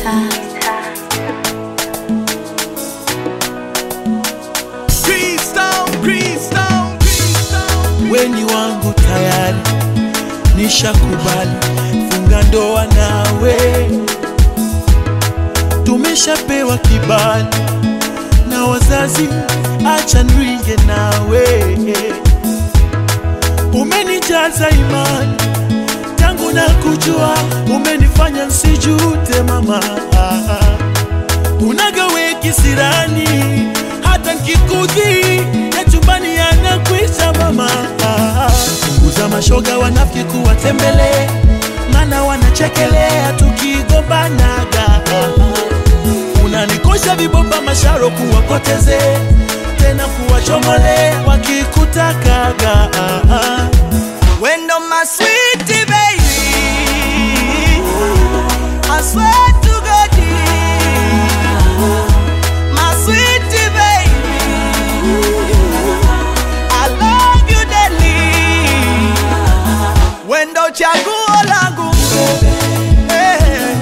weni wangu tayari, nishakubali funga ndoa nawe, tumeshapewa kibali na wazazi, acha nringe nawe. Umenijaza imani tangu na kujua, umenifanya nsijute mama, unagawe kisirani hata nkikudhi ya chumbani yanakwisha mama. Punguza mashoga wanafiki kuwatembele, mana wanachekelea tukigombanaga. Unanikosha vibomba masharo kuwapoteze tena kuwachomole wakikutakaga. Wendo my sweetie baby I swear to God My sweetie baby I love you dearly Wendo chaguo langu Eh.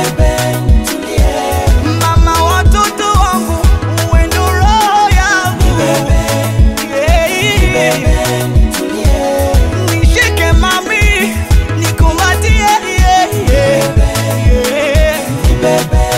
Mama watoto wangu Wendo roho yangu Yeah. Nishike mami, nikumbatie yeah, yeah, yeah.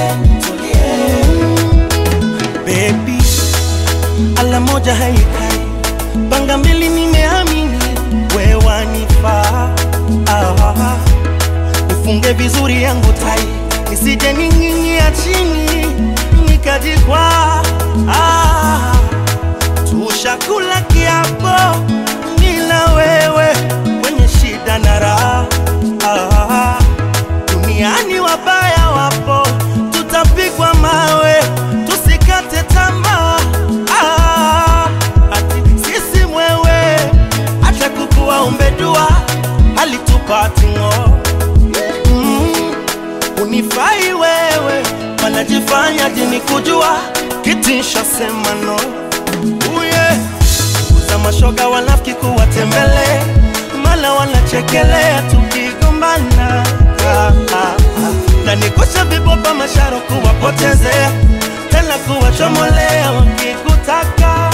Baby, ala moja haikai, panga mbili, nimeamini wewe wanifaa. Ah, nifunge vizuri yangu tai, nisije ning'ing'ia chini nikajikwaa. Ah, tushakula kiapo mimi na wewe kwenye shida na raha. Ah, duniani wabaya wapo, tutapigwa mawe, tusikate tamaa. Ah, ati sisi mwewe, acha kukuwa umbedua, halitupati ng'o. Mm, unifai wewe, wanajifanya jini kujua, kitisha sema no. Uye, uza mashoga wanafiki kuwatembele, mala wanachekelea tukigombana. Ah, ah, ah. na nikosha viboba masharo kuwapotezea, tena kuwachomolea wakikutaka.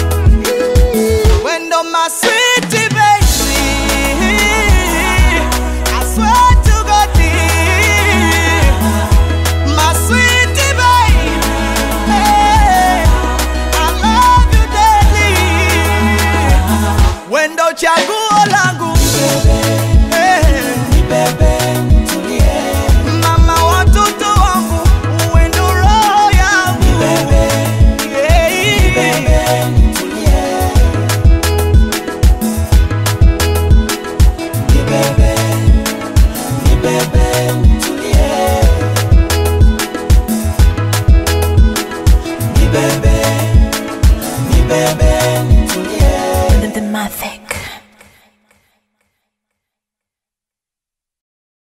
Wendo my sweetie baby I swear to God My sweetie baby I love you dearly Wendo chaguo langu Eh. Mama watoto wangu Wendo roho yangu Yeah. The Mavic.